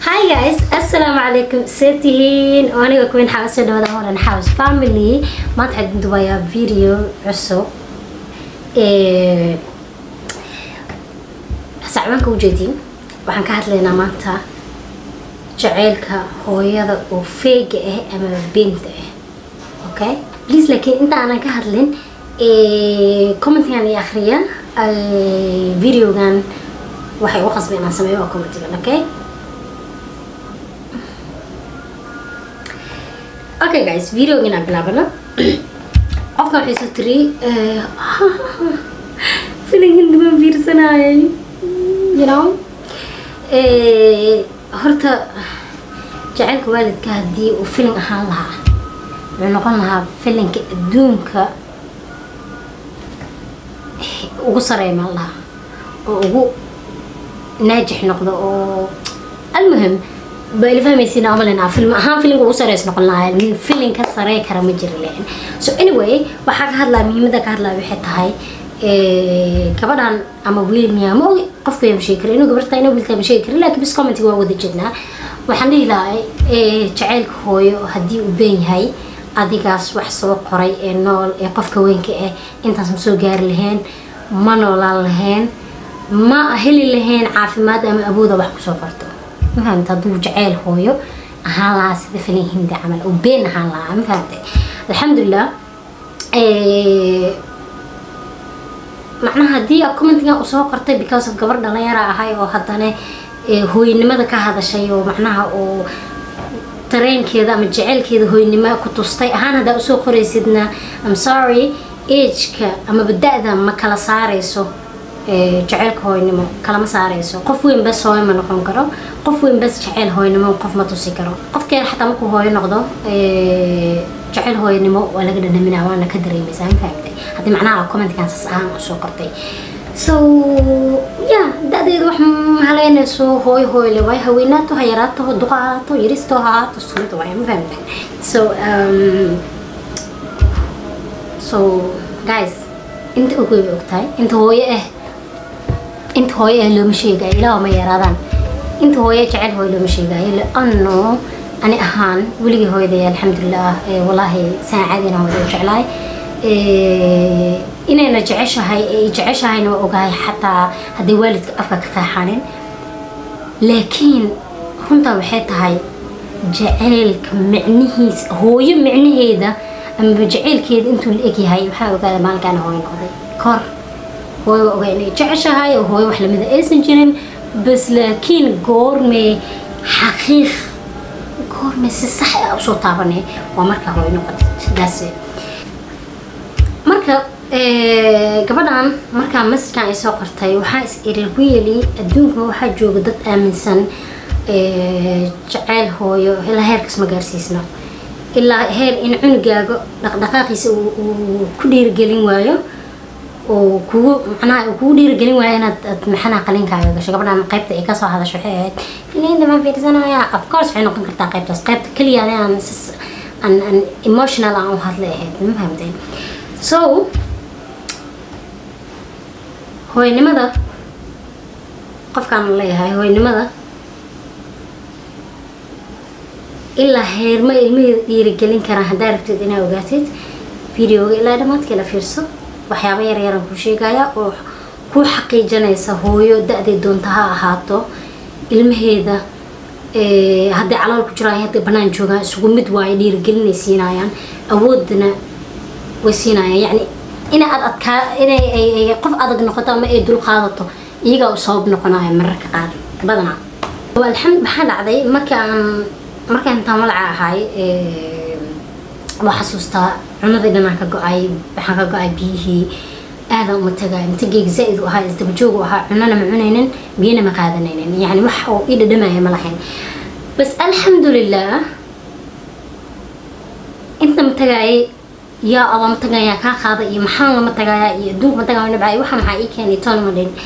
hi guys assalaamu calaykum see tihiin oo aniga kuwin xaga soo dhawada horan house family maanta waxaan idin dubayaa video cusub sacbaanka ujeediin waxaan ka hadlaynaa maanta jaceylka hooyada oo feega ah ama beenta ah okay please laakiin inta aanan ka hadlin commentigan iyo akhriya videogan waxay u qasba inaan sameeyo waa commentigan okay okay guys videogan aan bilaabano qofkan waxay soo tiri filinkan duban fiirsanayay you know horta jaceylka waalidka haddii uu filin ahaan lahaa wuxuu noqon lahaa filinka adduunka ugu sareemaan lahaa oo ugu naajix noqdo oo almuhim baa ila fahmaysiina amalenaa film ahaan filinka ugu sareys noqon lahaa nin filin ka sarey kara ma jira leen so anyway waxaa ka hadlaa muhiimada ka hadlaa waxay tahay gabadhan ama wiil miyaa ma ogi qofku yaa masheegi kara inuu gabarta inuu wiilkaa masheegi kara laakiin bis commentiga waa wada jeednaa waxaan dhihi lahay jaceylka hooyo haddii uu been yahay adigaas wax soo qoray ee nool ee qofka weynka ah intaas ma soo gaari lahayn ma noolaan lahayn ma heli lahayn caafimaad ama awooda wax kusoo qorto ma fahamta hadduu jaceyl hooyo ahaan lahaa sida filin hindi camal oo been ahaan lahaa ma fahamtay alxamdulilah macnaha haddii commentigan usoo qortay because of gabar dhalinyara ahay oo haddana hooynimada ka hadashay oo macnaha oo dareenkeeda ama jaceylkeeda hooynimo ku tustay ahaan haddaa usoo qoraysidna am sorry ageka amaba da-da ma kala saareyso jaceylka hooynimo kalama saareyso qof weyn bas hooyo ma noqon karo qof weyn bas jaceyl hooynimo qof ma tusi karo qofkeen xataa markuu hooyo noqdo jaceyl hooynimo waa laga dhadhaminaa waana ka dareemaysaa ma fahamtay haddii macnaha commentkan saas ahaan usoo qortay so ya da-deeda wax mahaleynayso hooyo hooyle waay haweenaato ha yaraato duqa ahaato yaristo ha ahaato sunada waay ma fahamtay so um, so guys inta og way ogtahay inta hooyo ah inta hooyo ah looma sheegayo ilaa ma yaraadaan inta hooyo jecel hooyo looma sheegayo liano ani ahaan weligii hooyaday alxamdulilah walaahi saacadina hooyo jeclahay inayna jeceshahay jeceshahayna waa ogahay xataa hadday waalidka afka ka qeexanin laakiin runtaa waxay tahay jaceylka micnihiisa hooyo micnaheeda amaba jaceylkeeda intuu la egyahay waxaa ogaada maalinkaana hooyo noqday kor hooyo waa ogaa inay jeceshahay oo hooyo wax lamida aysan jirin bas laakiin goormee xaqiiq goormee si sax ah usoo taabanay waa markaa hooyo noqotay sidaas marka gabadhan markaa masjidkan ay soo qortay waxaa is iri really adduunka waxaa jooga dad aaminsan jaceyl hooyo ilaa heerkas ma gaarsiisno ilaa heer in cunugaaga dhaqdhaqaaqiisa uu ku dhiirigelin waayo oo kugu macnaha uu kugu dhiirigelin waayo inaad ad maxanaha qalinkaaga gasho gabadhan qaybta ay kasoo hadasho waxay ahayd filinda maan fiirsanaya of course waxay noqon kartaa qaybtaas qaybta keliya aan an an emotional aan u hadlay ahayd ma fahamteen so hooynimada qofkaan leeyahay hooynimada ilaa heerma ilmaheeda dhiirigelin karaan haddaa rabteed inaa ogaatid videoga ilaa dhamaadkii la fiirso waxyaaba yaryaraan kuu sheegaya oo kuu xaqiijinaysa hooyo da-day doonta ha ahaato ilmaheeda hadday calool ku jiraan hadday banaan joogaan isugu mid waayo dhiirigelinay siinayaan awoodna way siinayaan yacni ina aad adkaa inay qof adag noqoto ama ay dul qaadato iyagaa u sabab noqonaya mararka qaar badanaa alxamd maxaa dhacday markaan markaan intaan walaca ahay waa xasuustaa cunadii dhanaan ka go-ay waxaan ka go-ay biyihii aadaan uma tagay matageyga zaa-id u ahaa isdabajoogu ahaa cunana ma cunaynin biyana ma qaadanaynin yani wax oo ii dhadhamaya ma lahayn bas alxamdulilah inta ma tagaayay yaa alla ma tagayaa kaa qaada iyo maxaan lama tagayaa iyo adduunka ma tagaya nabcay waxa maxaa ii keenay toon ma dhin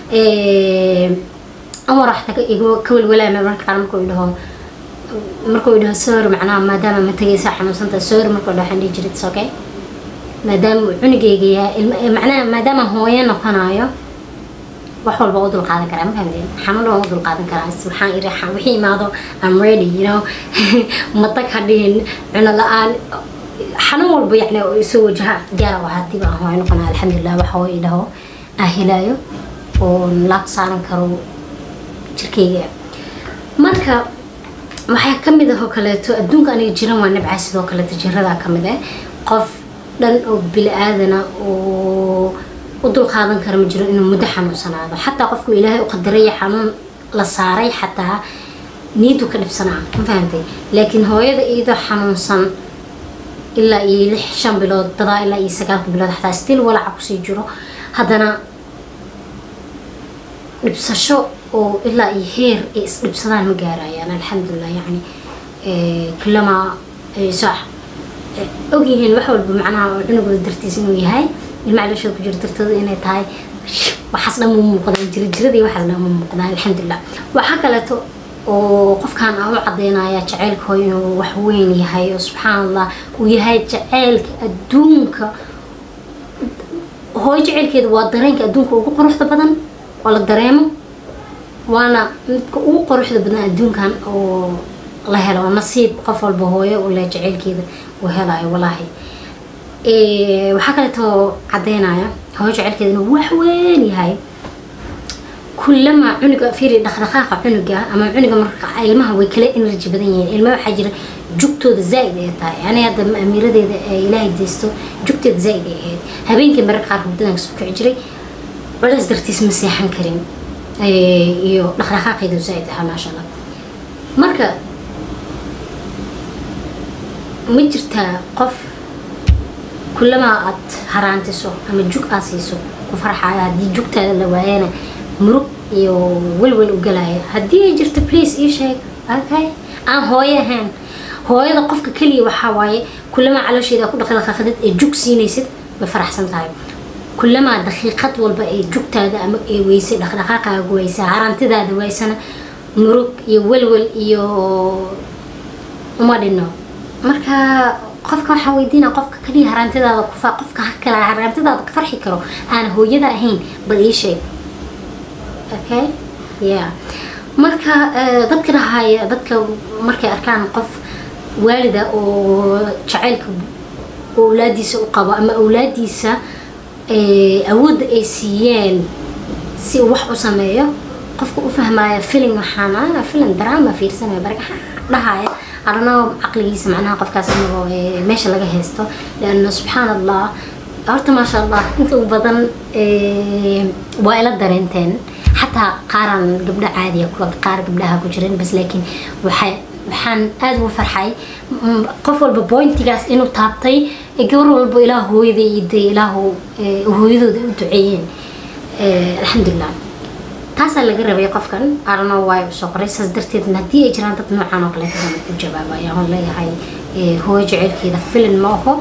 amar waxta ka welwalaama marka qaar markuu dhaho markuu dhaho soor macnaha maadaama ma tagaysa xanuunsanta soor markuu dhaho waxaan dhihi jiray it's okay maadaama uu cunugeyga yahay macnaha maadaama hooyo noqonayo wax walba u dulqaadan karaa ma fahamteen xanuun waan u dulqaadan karaa waxaan iri wixii imaado I'm ready you know matag ha dhihin cuno la-aan xanuun walba yani isoo wajaha diyaar waxaa dib aan hooyo noqonaa alxamdulilah waxa hooyo idhaho aan helaayo oo laab saaran karo jirkayga marka waxaa kamid ah oo kaleeto adduunka aniga jiran waa nabcaa sidoo kaleeto jiradaa kamid ah qof dhan oo bili-aadana oo u dulqaadan kara ma jiro inuu muddo xanuunsanaado xataa qofku ilaahay u qadaraya xanuun la saaray xataa niyadu ka dhibsanaa ma fahamtay laakiin hooyada iyadoo xanuunsan ilaa iyo lix shan bilood dadaa ilaa iyo sagaalka bilood xataa still walaca kusii jiro haddana dhibsasho oo ilaa iyo heer ay isdhibsadaan ma gaarayaan alxamdulilah yani kulama sax ogyihiin wax walba macnaha oo cunugooda dartiis inuu yahay ilmaha dhashooda ku jiro dartooda inay tahay waxaas dhan mu muuqdaan jirajiradii waxaas dhan mu muuqdaan alxamdulilah waxaa kaleeto oo qofkan aan u cadeynaya jaceylka hooyo inuu wax weyn yahay oo subxaan allah uu yahay jaceylka adduunka hooyo jaceylkeeda waa dareenka adduunka ugu quruxda badan oo la dareemo waana midka ugu quruxda badan adduunkan oo la helo nasiib qof walba hooyo u leh jaceylkeeda uu helayo walaahi waxaa kaleetoo cadeynaya hooyo jaceylkeeda inuu wax weyn yahay كلما عنق فيري دخدخاق عنقة أما عنق مرق ilmaha way kala energy badan yihiin ilmaha waxaa jira jugtooda zaaid ay tahay ani hadda amiiradeeda ilaahay deysto jugteeda zaaid ay ahayd habeenkii mararka qaar hurdadan kasoo kici jiray culays dartiis ma seexan karin iyo dhaqdhaqaaqeedu zaaid ahaa maasha allah marka ma jirtaa qof kulamaa aad haraantiso ama jug aad siiso ku farxaya haddii jugtaada la waayana murug iyo welwel u galaya haddii ay jirto please ii sheeg okay aan hooyo ahayn hooyada qofka keliya waxaa waaye kulamaa caloosheeda ku dhaqdhaqaaqdid ee jug siinaysid way faraxsan tahay kulamaa daqiiqad walba ee jugtaada ama ee weysay dhaqdhaqaaqaaga weysa harantidaada waysana murug iyo welwel iyo uma dhino marka qofka waxaa weydiina qofka kaliya harantidaada kufa qofka kale harantidaada ka farxi karo aan hooyada ahayn bal ii sheeg okay yeah marka dadka dhahaya dadka markay arkaan qof waalida oo jacaylka awlaadiisa u qabo ama awlaadiisa awoodda ay siiyeen si uu wax u sameeyo qofka u fahmaya filim waxaana filim drama fiirsanaya barga dhahaya arano caqligiisa macnaha qofkaas inagoo meesha laga haysto lianna subxaan allah horta maasha allah inta u badan waa ila dareenteen xataa qaaran gabdho caadiya kuwa qaar gabdhaha ku jiran bas laakiin waxay waxaan aada ugu farxay qof walba bointigaas inuu taabtay gabar walba ilaah hooyada iyo dee ilaahu hooyadooda u duceeyeen alxamdulilah taasaa laga rabay qofkan arano waay usoo qoray saas darteedna haddii ay jiraan dad noocan oo kaleeta aan ku jawaabaya aan leeyahay hooyo jaceylkeeda filin ma aho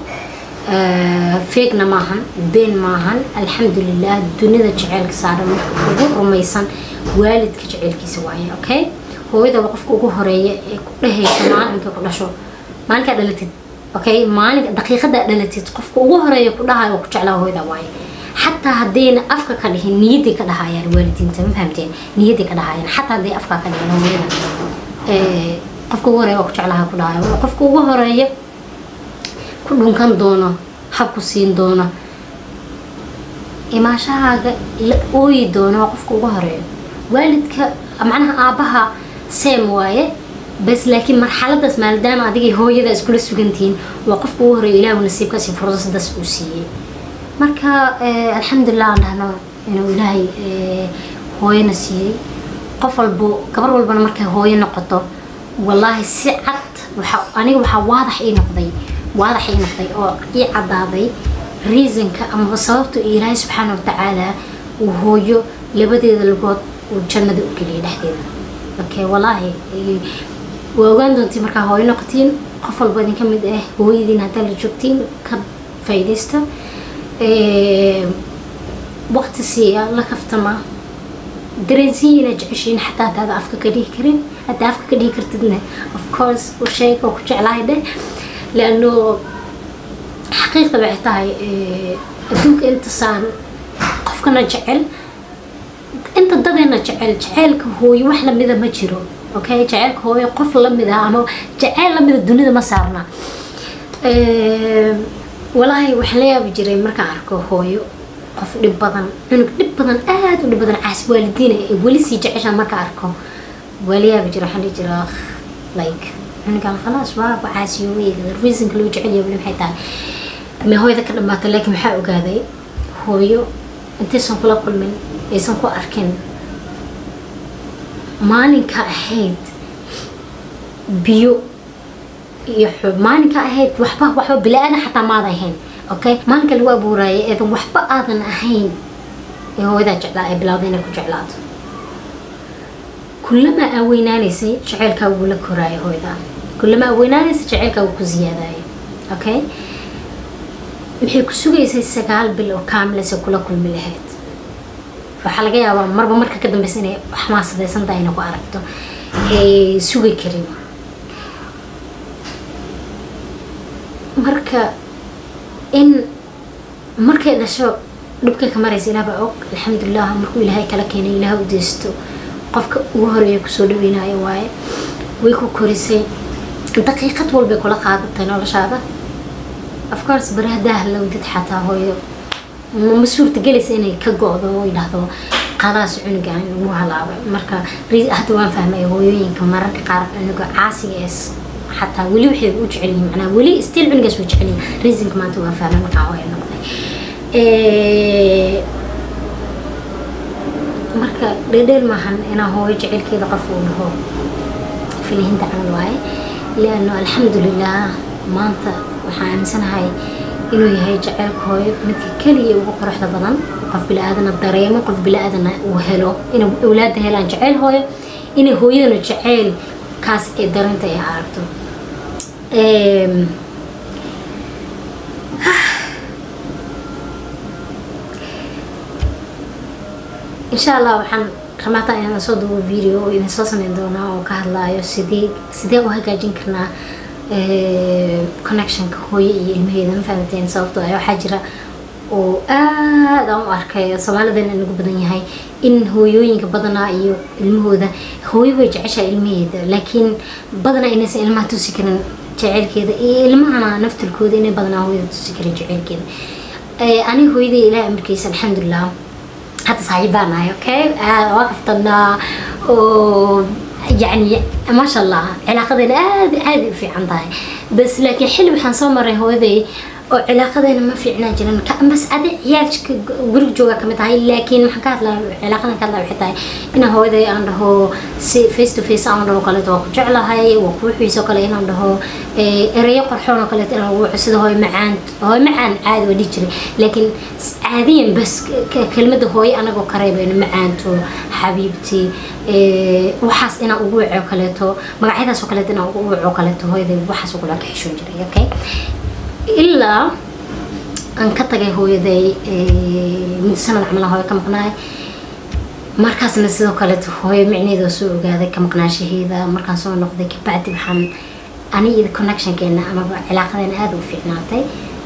feegna maahan been maahan alxamdulilah dunida jaceylka saaran marka ugu rumaysan waalidka jaceylkiisa waaye okay hooyada waa qofka ugu horeeya ee ku dhehaysa maalinka ku dhasho maalinkaa dhalatid okay maalinka daqiiqadaa dhalatid qofka ugu horeeya ku dhahayo ku jeclaa hooyada waaye xataa haddayna afka ka dhihin niyaday ka dhahayaan waalidiinta ma fahamteen niyaday ka dhahayaan xataa hadday afka ka dhihin hooyada qofka ugu horeeya waa ku jeclaha ku dhahayo qofka ugu horeeya ku dhunkan doono habku siin doono imaashahaaga la ooyi doono waa qofka ugu horeeyo waalidka macnaha aabbaha seem waaye bas laakiin marxaladaas maadaama adigay hooyada iskula sugantihiin waa qofka ugu horeeyo ilaahu nasiibkaasi fursadaas uu siiyey marka alxamdulilah aan dhahno inuu ilaahay hooyana siiyey qof walbo gabar walbana markay hooyo noqoto wallaahi si cad waxa aniga waxaa waadax ii noqday waadax ii noqday oo ii caddaaday reasonka amaba sababta ilaahay subxaana watacaala uu hooyo labadeeda lugood uu jannada u geliyay dhexdeeda okay wallaahi waa ogaan doontiin markaa hooyo noqotiin qof walba idin ka mid ah hooyadiin haddaa la joogtiin ka faa'iidaysta waqti siiya la kaftama dareensiin inaad jeceshiin xataa haddaada afka ka dhihi karin haddaa afka ka dhihi kartidna of course u sheeg oo ku jeclahay dheh لأنه حقيقة بعتها أدوك أنت صار قفكنا جعل dadeena jecel jaceylka hooyo wax lamida ma jiro okay jaceylka hooyo qof lamid ah ama jaceyl lamida dunida ma saarna walaahi waxaan la yaabi jiray markaan arko hooyo qof dhib badan cunug dhib badan aada u dhib badan caas waalidiina ee weli sii jeceshaa marka arko waa la yaabi jira waxaan dhihi jiraa like cunugan khalaas waa caasiyoobay reasonka loo jecel yahay weli maxay tahay ma hooyada ka dhamaato laakiin waxaa ogaaday hooyo intaysan kula kulmin aysan ku arkin maalinka ahayd biyo iyo maalinka ahayd waxba waxba bilaadan xataa maada ahayn okay maalinka lagu abuuraayay eedan waxba aadan ahayn ee hooyadaa jeclaa ee bilowda inay ku jeclaato kullama aa weynaanaysay jaceylkaa wuu la koraayo hooyadaa kullama aa weynaanaysay jaceylkaa wuu ku ziyaadayo okay maxay ku sugaysay sagaal bil oo kaamilaysa kula kulmi lahayd waxaa laga yaabaa marba marka ka dambeysa inay xamaasadaysan tahay inay ku aragto ee sugi karin marka in markay dhasho dhibkay ka maraysa ilaah baa og alxamdulilah markuu ilaahay kala keenay ilaah u deysto qofka ugu horeeya kusoo dhaweynayo waaye way ku korisay daqiiqad walbay kula qaadatay noloshaada of course bari haddaa halowdid xataa hooyo ma suurtagelaysa inay ka go-do oo idhaahdo qadaas cunugan ugu halaabay marka hadda waan fahmay hooyooyinka mararka qaar cunuga caasiga ee xataa weli waxay u jecel yihiin macnaa weli still cunugaas way jecel yihiin reasonka maanta waan fahmay markaan hooyo noqday marka dheedheel maahan inaa hooyo jecelkeeda qof uu dhaho filihinta camal waaye liano alxamdulilah maanta waxaan aaminsanahay inuu yahay jaceylka hooyo midka keliya ugu quruxda badan qof bila-aadana dareemo qof bila-aadana uu helo inay awlaada helaan jaceyl hooyo inay hooyadana jaceyl kaas ee darinta ay aragto insha allah waxaan ramaata inaan soo duubo video oo idin soo sameyn doonaa oo ka hadlaayo sidee sidee u hagaajin karnaa connectionka hooyo iyo ilmaheeda ma fahamteen sababtoo ah waxaa jira oo aad aan u arkay soomaalidana nagu badan yahay in hooyooyinka badanaa iyo ilmahooda hooyo way jeceshaa ilmaheeda laakiin badanaa inaysan ilmaha tusi karin jaceylkeeda iyo ilmahana naftirkooda inay badanaa hooyada tusi karin jaceylkeeda aniga hooyadii ilaah amarkiisa alxamdulilah hadda saaxiibaan ahay okay waa kaftanaa oo يعني ما شاء الله علاقتنا عادي عادي في عندها بس لكن حلو waxaan soo maray hooyaday oo cilaaqadeena ma fiicnaa jiran bas adi ciyaalka guriga jooga kamid tahay laakiin maxaan ka hadlaa cilaaqadan ka hadlaa waxay tahay inaan hooyaday aan dhaho si face to face aan dhaho kaleeto waa ku jeclahay waa ku wixiisoo kale inaan dhaho ereyo qorxoon oo kaleeto inaan wuxu sida hooyo macaan hooyo macaan caadi waa dhihi jiray laakiin caadiyan bas kelmadda hooyo anagoo kareebayno macaanto xabiibti waxaas inaan ugu waco kaleeto magacyadaas oo kaleeto inaan ugu waco kaleeto hooyaday waxaas ugula ka xishoon jiray okay ilaa aan ka tagay hooyaday muddo sanad camal hooyo ka maqnaay markaasna sidoo kaleeto hooyo micneeda soo ogaaday ka maqnaashaheeda markaan soo noqday kabacdi waxaan ani iyo connectionkeena amaba cilaaqadeena aada u fiicnaatay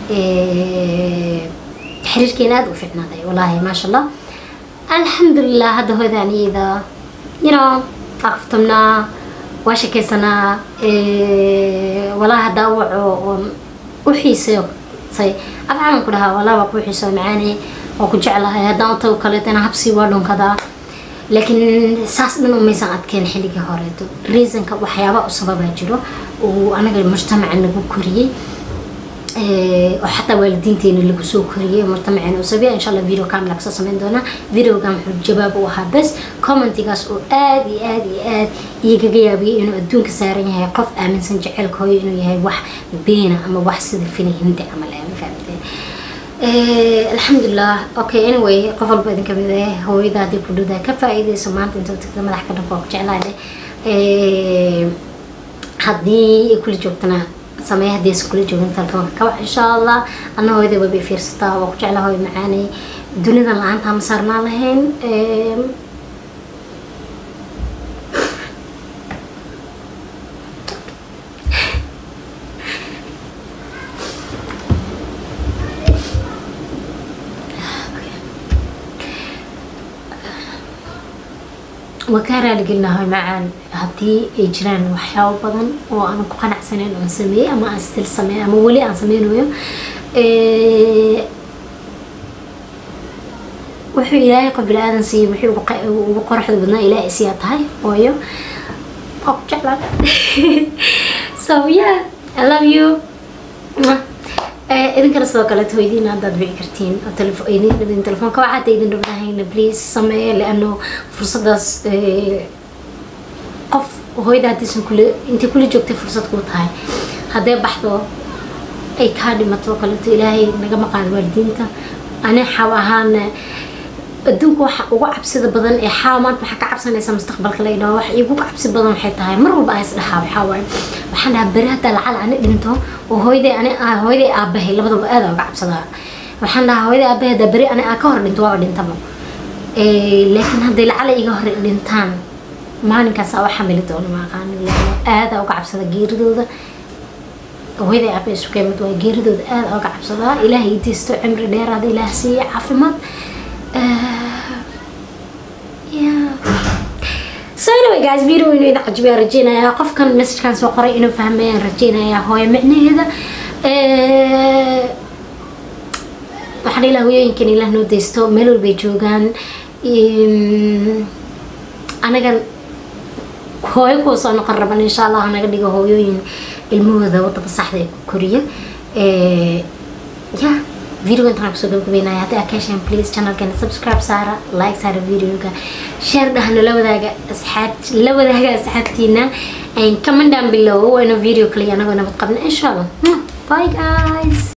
xiriirkeena aada u fiicnaaday wallaahi maasha allah alxamdulilah hadda hooyada aniyada you know aqaftamnaa waa shakaysanaa walaahi haddaa waco oon u xiiseysay afcalan ku dhahaa walaa baa ku xiisoo macaane waa ku jeclahay haddaan u tago kaleeto inaan habsii waa dhunkadaa laakiin saas dhan umaysan adkeen xilligii horeeto reasonka waxyaaba u sababaa jiro uu anaga mujtamaca nagu koriyey oo xataa waalidiinteena lagu soo koriyey mujtamaceena u sabiya insha allah video kamila kasoo sameyn doonaa videogan wuxuu jawaab u ahaa bes commentigaas oo aad iyo aad iyo aad igaga yaabiyay inuu adduunka saaran yahay qof aaminsan jecelka hooyo inuu yahay wax beena ama wax sida fini hindi camal ma fahamteen alxamdulilah okay anyway qof walba idin kamid ah hooyada haddii ku dhowdaa ka faa'iidayso maanta inta tagta madax ka dhanka waa ku jeclaade haddii ay kula joogtana sameeya haddii aysan kula joogin telefoonka kawac insha allah anna hooyada wabay fiirsataa waa ku jeclaa hooyo macaanay dunidan la-aanta ma saarnaan lahayn waa kaa raaligelinahay macaan haddii ay jiraan waxyaabo badan oo aan ku qanacsanayn oon sameeyey ama aan stil sameey ama weli aan sameynayo wuxuu ilaahay qof bini-aadan siiyey wixii ugu qoraxda badnaa ilaahay siyaa tahay ooyo waa ku jeclaa so yeah i love you idinkana sidoo kaleeto weydiin haddaad bici kartiin oo idin dhibin telefoonka waxaad idin dhibnahayna please sameeye leano fursadaas qof hooyada haddiisan kule intay kula joogtay fursad kuu tahay haddee baxdo ay kaa dhimato kaleeto ilaahay naga maqaan waalidiinta ani xaw ahaana adduunka waxa ugu cabsida badan ee xaawa maanta waxaa ka cabsanaysa mustaqbalka la idhaho wax igu cabsi badan waxay tahay mar walba ays dhahaa waxaa waaye waxaan dhahaa beri haddaa lacal ani dhinto oo hooyaday ani hooyaday aabahay labadaba aada uga cabsadaa waxaan dhahaa hooyaday aabahay haddaa beri ani aa ka hor dhinto waaba dhintaba laakiin hadday lacala iga hor dhintaan maalinkaas aa u xamili doono ma aqaanin aada uga cabsada geeridooda hooyaday aabahay isu keemid waa geeridooda aada uga cabsadaa ilaahay ideysto cimri dheeraada ilaah siiya caafimaad so anyway guys video inuu idin cajibayaan rajeynayaa qofkan messagekan soo qoray inuu fahmayaan rajeynayaa hooyo micnaheeda waxaan ilaa hooyooyinkan ilaah noo deysto meel walbay joogaan anagan hooyo kuwa soo noqon raban insha allah naga dhigo hooyooyin ilmahooda wadada saxda ee ku koriya yeah video intaan kusoo gabagabeynaya haddii aad ka hesheen please channelkeena subscribe saara like saara videoga share dhahna la wadaaga asxaab la wadaaga asxaabtiina comment down below waana video kaliya anagoo nabad qabna insha allah bye guys